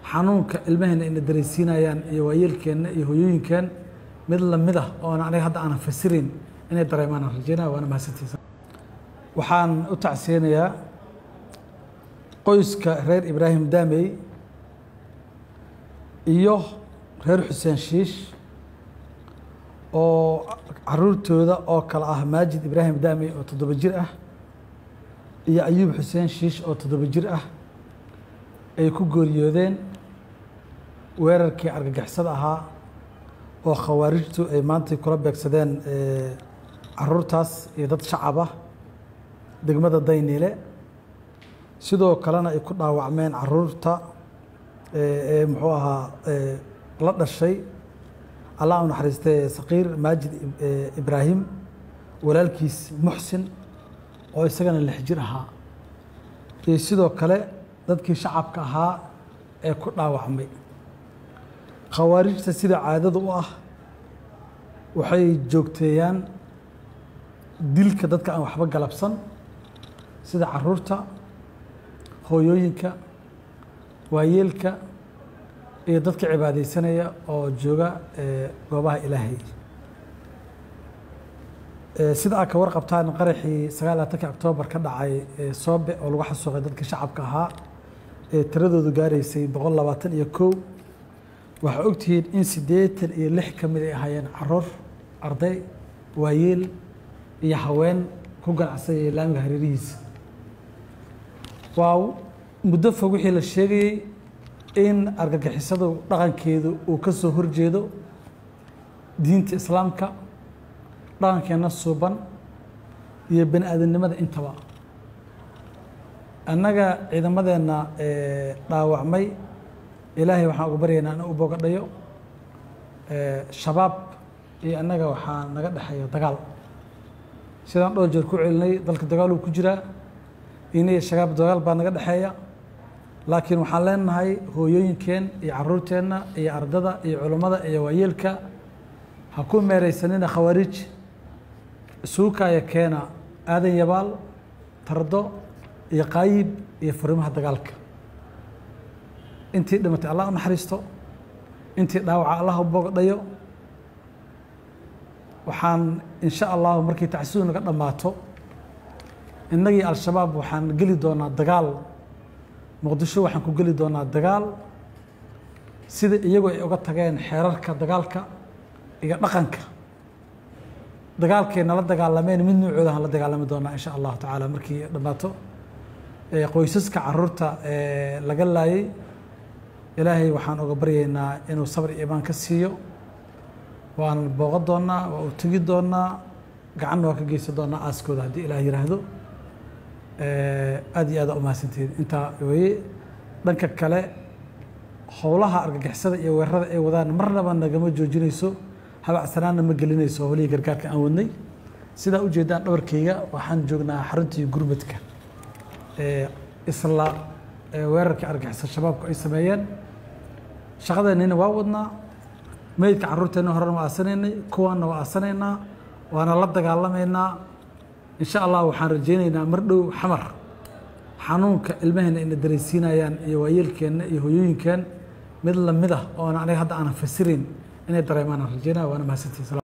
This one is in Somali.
xanuunka ilmaheena ina dareensiinayaan iyo waayeelkeenna iyo hooyooyinkeen mid lamid ah oona aniga hadda aanan fasirin inay dareemaan aan rajeynaya waana mahadsantiisa waxaan u tacsiyeynayaa qoyska reer ibraahim daamey iyo reer xuseen shiish oo caruurtooda oo kale ah maajid ibraahim daamey oo toddoba jir ah iyo ayuub xuseen shiish oo toddoba jir ah ay ku gooriyoodeen weerarkii argagixisada ahaa oo khawaarijtu ay maantay kula beegsadeen caruurtaas iyo dad shacab ah degmada dayniile sidoo kalena ay ku dhaawacmeen caruurta ee muxuu ahaa la dhashay allah u naxariistay saqiir maajid ibraahim walaalkiis muxsin oo isagana lix jir ahaa iyo sidoo kale dadkii shacabka ahaa ee ku dhaawacmay khawaarijta sida caadada u ah waxay joogteeyaan dilka dadka aan waxba galabsan sida caruurta hooyooyinka waayeelka iyo dadka cibaadaysanaya oo jooga goobaha ilaahay sida aad ka warqabtaan qaraxii sagaal labaatanki oktoobar ka dhacay soobe oo lagu xasuuqay dadkii shacabka ahaa ee tiradoodu gaaraysay boqol labaatan iyo kow waxaa ogtihiin in siddeetan iyo lix ka mid ay ahaayeen caruur arday waayeel iyo haween ku ganacsayay laamiga hareerihiisa waa muddo fog wixii la sheegayey in argagixisadu dhaqankeedu uu ka soo horjeedo diinta islaamka dhaqankeenna suuban iyo bani aadamnimada intaba annaga ciidamadeenna dhaawacmay ilaahay waxaan uga baryaynaa in u bogadhayo shabaab iyo annaga waxaa naga dhexeeya dagaal sidaan dhowr jeer ku celinay dalka dagaal uu ku jiraa iniyo shabaab dagaal baa naga dhexeeya laakiin waxaan leenahay hooyooyinkeen iyo caruurteenna iyo ardada iyo culummada iyo waayeelka ha ku meeraysanina khawaariij suukaya keena aadan yabaal tardo iyo qaayib iyo furimaha dagaalka intii dhimatay allah u naxariisto intii dhaawaca allah u bogadhayo waxaan insha allahu markii tacsidu naga dhammaato innagii al-shabaab waxaan geli doonaa dagaal muqdisho waxaan ku geli doonaa dagaal sida iyagu ay uga tageen xeerarka dagaalka iyo dhaqanka dagaalkay nala dagaalameen mid nuucooda aan la dagaalami doonaa insha allahu tacaala markii dhammaato qoysaska caruurta laga laayay ilaahay waxaan uga baryaynaa inuu sabr iyo imaan ka siiyo waan booqan doonaa waa u tegi doonaa gacanna waa ka geysan doonaa aaskooda haddii ilaah yiraahdo aad iyo aada umahadsantihiin intaa weye dhanka kale howlaha argagixisada iyo weerarada ay wadaan marnaba nagama joojinayso habacsanaanna ma gelinayso howlihii gargaarka aan wadnay sidaa ujeedaan dhabarkayga waxaan joognaa xaruntii gurmadka isla weerarkii argagixisa shabaabku ay sameeyeen shaqadeennina waa wadnaa meydka carruurteenna horena waa aasanaynay kuwaanna waa aasanaynaa waana la dagaalamaynaa insha allah waxaan rajaynaynaa mar dhow xamar xanuunka ilmaheena ina dareensiinayaan iyo waayeelkeenna iyo hooyooyinkeen mid lamid ah oona aniga hadda aanan fasirin inay dareemaan aan rajaynaya waana mahadsantiisa